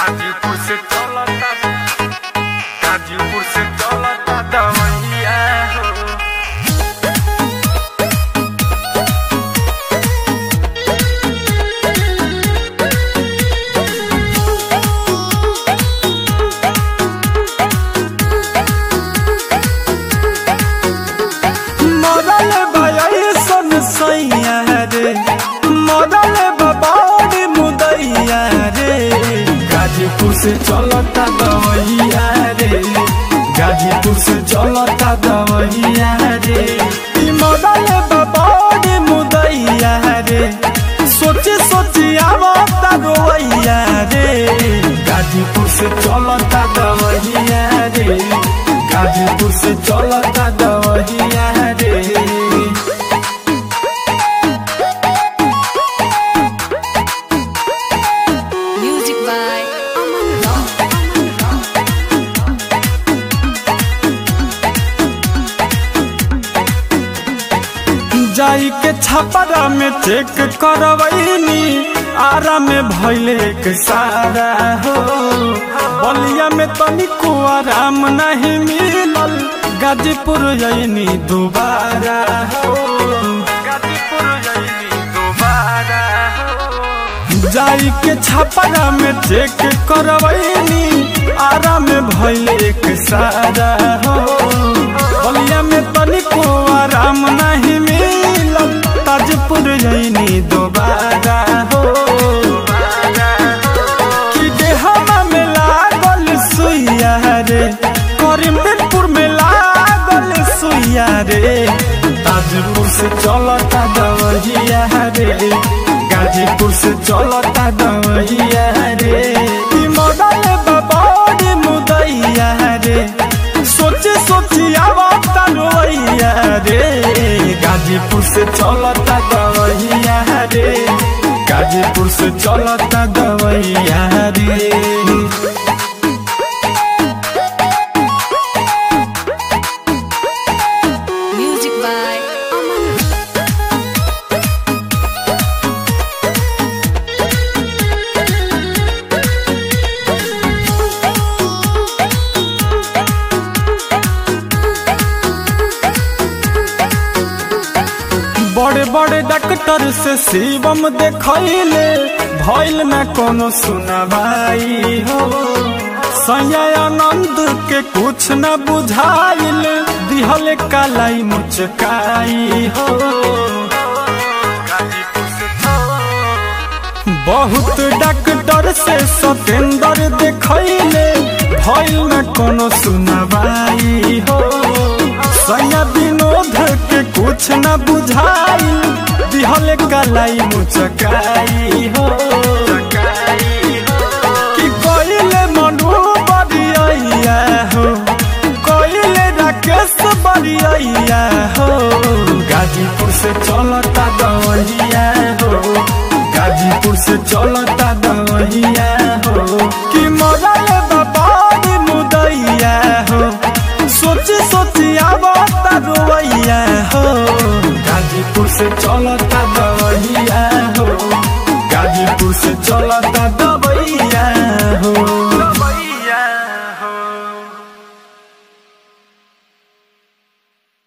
गाजीपुर से चलता गाजीपुर से चलता दवैया हो मरल भय सन सैया रे मरल बाबारी मुदैया रे गाजीपुर से चलता दवैया रे गाजीपुर से चलता दवैया रे ई मरल बाबारी मुदैया रे सोचे सोचे आवता रोवैया रे गाजीपुर से चलता दवैया रे गाजीपुर से चलता दवैया रे Music by Aman Ram. जाई के छपरा में चेक करवैनी आरा में भैले के सारा हो बलिया में तनिको आराम नहीं मिलल गाजीपुर जैनी दोबारा हो गाजीपुर जैनी दोबारा हो जाई के छपरा में चेक करवैनी आरा में भैले के सारा हो बलिया में तनिको आराम नहीं मिलल ताजपुर जैनी दोबारा हो कि देहमा में लागल सुइया रे करीमपुर में लागल सुइया रे ताजपुर से चलता दवहिया रे गाजीपुर से चलता दवहिया रे ई मॉडल बाबारी मुदैया रे सोचे सोची आवता रोइया रे गाजीपुर से चलता दवहिया रे गाजीपुर से चलता दवैया रे Music by Aman Ram. बड़े बड़े डॉक्टर से शिवम देखैले भइल न कोनो सुनवाई हो संजय आनंद के कुछ न बुझाइल दिहल कालाई मुचकाई हो गाजीपुर से बहुत डॉक्टर से सतेंद्र देखैले भइल न कोनो सुनवाई हो सैया विनोद के कुछ न बुझाई दिहल कलाई मुचकाई हो कि कोइले मनु बरिया हो कोइले राकेश बरिया हो गाजीपुर से चलता दवहिया हो गाजीपुर से चलता दवहिया हो कि मरल बाबारी मुदैया हो सोची सोची आवता रोवैया हो गाजीपुर से चलता